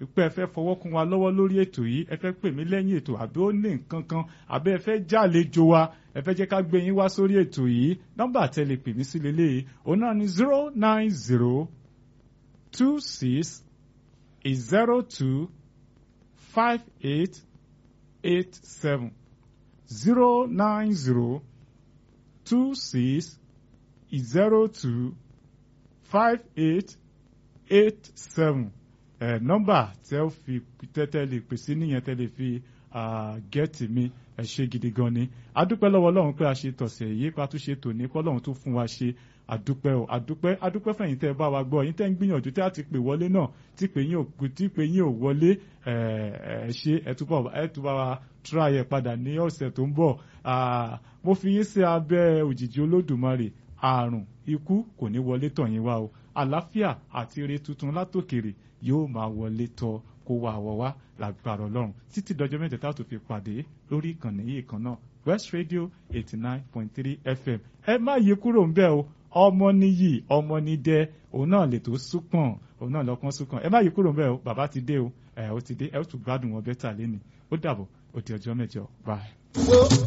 pé ẹ fẹ́ fọwọ́ kún wa lọ́wọ́ lórí ètò yìí ẹ fẹ́ pè mí lẹ́yìn ètò àbí ó ní nǹkan kan àbí ẹ fẹ́ jàlejò wa ẹ fẹ́ jẹ́ ká gbé yín wá sórí ètò yìí nọ́mbà tẹ́ lè pè mí sí lélẹ́yìí òun náà ni zero nine zero two six zero two five eight eight seven zero nine zero two six zero two five eight eight seven ẹ nọ́mbà tẹ́ ó fi tẹ́tẹ́ lè pèsè níyẹn tẹ́ lè fi gẹ́ẹ̀tì mi ẹ ṣe gidi gan ni adúpẹ́ lọ́wọ́ Ọlọ́run pé a ṣe tọ̀sẹ̀ yìí pa tó ṣe tòní kọ́ Ọlọ́run tó fún wa ṣe àdúpẹ́ o àdúpẹ́ àdúpẹ́ fẹ̀yìn tẹ́ ẹ bá wa gbọ́ yín tẹ́ ń gbìyànjú tẹ́ a ti pè wọlé náà tí pè yín ò tí pè yín ò wọlé ẹ ẹ ṣe ẹ túbọ̀ ẹ túbọ̀ wa try ẹ padà ní ọ̀sẹ̀ tó ń bọ̀ mo fi yín sí abẹ́ òjìji Olódùmarè àrùn ikú kò ní wọlé tọ̀ yín wá o àlàáfíà àti ire tuntun látòkèrè yóò máa wọlé tọ̀ kó wá àwọ̀ wá lágbára ọlọ́run títí dọjọ́ mẹ́jọ tá a tó fi pàdé lórí ìkànnì yìí kan náà West Radio eighty nine point three FM ẹ má yí kúrò ń bẹ̀ o ọmọ níyì ọmọ nídẹ òun náà lè tó súpọ̀n òun náà lọ́kàn súpọ̀n ẹ má yí kúrò ń bẹ̀ o bàbá ti dé o ẹ ó ti dé ẹ ó tún gbádùn wọn bẹ́tà lẹ́nu ó dàbọ̀ ó di ọjọ́ mẹ́jọ bye.